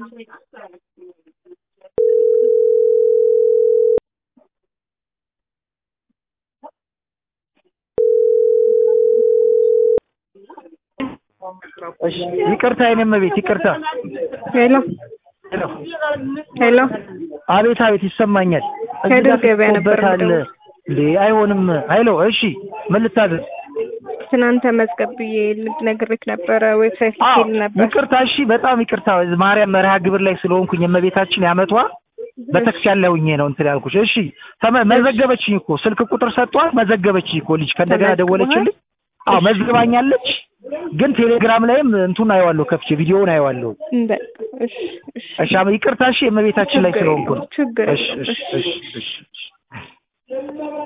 እሺ ይቅርታ የኔ እመቤት ይቅርታ። ሄሎ ሄሎ ሄሎ አቤት አቤት ይሰማኛል። እዚህ ከድር ጋር ገበያ ነበር ተጽፎበታል። የምደውለው። እንዴ አይሆንም። ሄሎ እሺ ምን ልታዘዝ? ትናንተ መዝገብ ብዬ ልነግርህ ነበረ ዌብሳይት አዎ ልኬል ነበር። ይቅርታ እሺ በጣም ይቅርታ። ማርያም መርሃ ግብር ላይ ስለሆንኩኝ የእመቤታችን ያመቷ በተክሲያን ላይ ሆኜ ነው እንትን ያልኩሽ። እሺ ተመ- መዘገበችኝ እኮ ስልክ ቁጥር ሰጧት መዘገበችኝ እኮ ልጅ ከእንደገና ተመዝግቧል? ደወለችልኝ። አዎ መዝግባኛለች። ግን ቴሌግራም ላይም እንቱን አየዋለሁ ከፍቼ ቪዲዮውን አየዋለሁ። በቃ እሺ እሺ እሺ አመ- ይቅርታ እሺ የእመቤታችን ላይ ችግር ስለሆንኩ ነው። የለውም፣ ችግር እሺ የለውም። እሺ እሺ እሺ እሺ እሺ